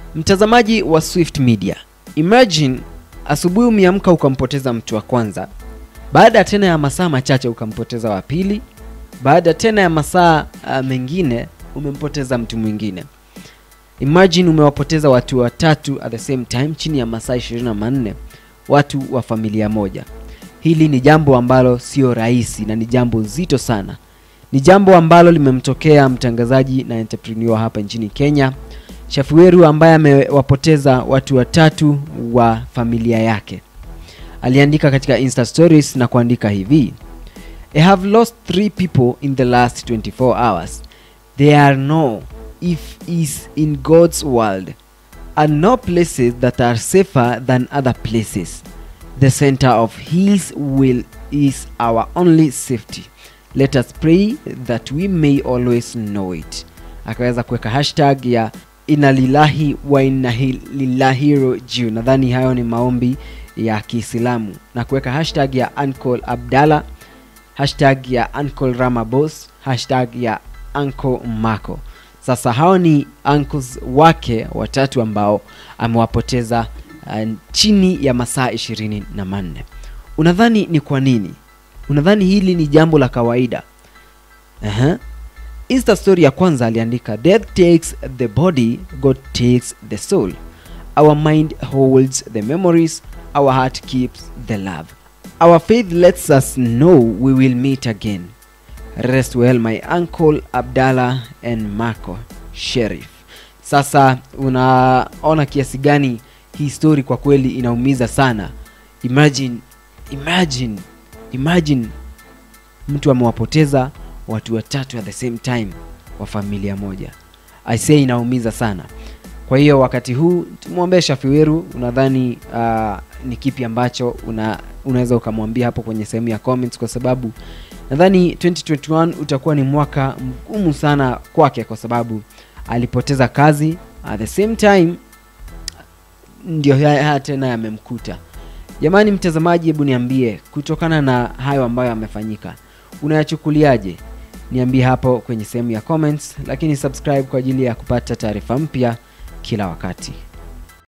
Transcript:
Mtazamaji wa Swift Media, imagine asubuhi umeamka ukampoteza mtu wa kwanza, baada tena ya masaa machache ukampoteza wa pili, baada tena ya masaa uh, mengine umempoteza mtu mwingine. Imagine umewapoteza watu watatu at the same time chini ya masaa 24, watu wa familia moja. Hili ni jambo ambalo sio rahisi na ni jambo zito sana. Ni jambo ambalo limemtokea mtangazaji na entrepreneur hapa nchini Kenya, Shafiweru ambaye amewapoteza watu watatu wa familia yake. Aliandika katika Insta stories na kuandika hivi: I have lost three people in the last 24 hours. There are no if is in God's world and no places that are safer than other places. The center of hills will is our only safety. Let us pray that we may always know it. Akaweza kuweka hashtag ya inalilahi wa inalilahiro juu. Nadhani hayo ni maombi ya Kiislamu na kuweka hashtag ya Uncle Abdalla, hashtag ya Uncle Ramabos, hashtag ya Uncle Mako. Sasa hao ni uncles wake watatu ambao amewapoteza uh, chini ya masaa ishirini na manne. Unadhani ni kwa nini? Unadhani hili ni jambo la kawaida? Aha. Insta story ya kwanza aliandika death takes the body, God takes the soul. Our mind holds the memories, our heart keeps the love. Our faith lets us know we will meet again. Rest well my uncle Abdallah and Marco Sheriff. Sasa unaona kiasi gani hii story kwa kweli inaumiza sana. Imagine, imagine, imagine mtu amewapoteza watu watatu at the same time wa familia moja. I say inaumiza sana. Kwa hiyo wakati huu tumwombee Shafiweru. Unadhani uh, ni kipi ambacho una, unaweza ukamwambia hapo kwenye sehemu ya comments, kwa sababu nadhani 2021 utakuwa ni mwaka mgumu sana kwake, kwa sababu alipoteza kazi at the same time ndio haya haya tena yamemkuta. Jamani mtazamaji, hebu niambie kutokana na hayo ambayo yamefanyika, unayachukuliaje? Niambie hapo kwenye sehemu ya comments, lakini subscribe kwa ajili ya kupata taarifa mpya kila wakati.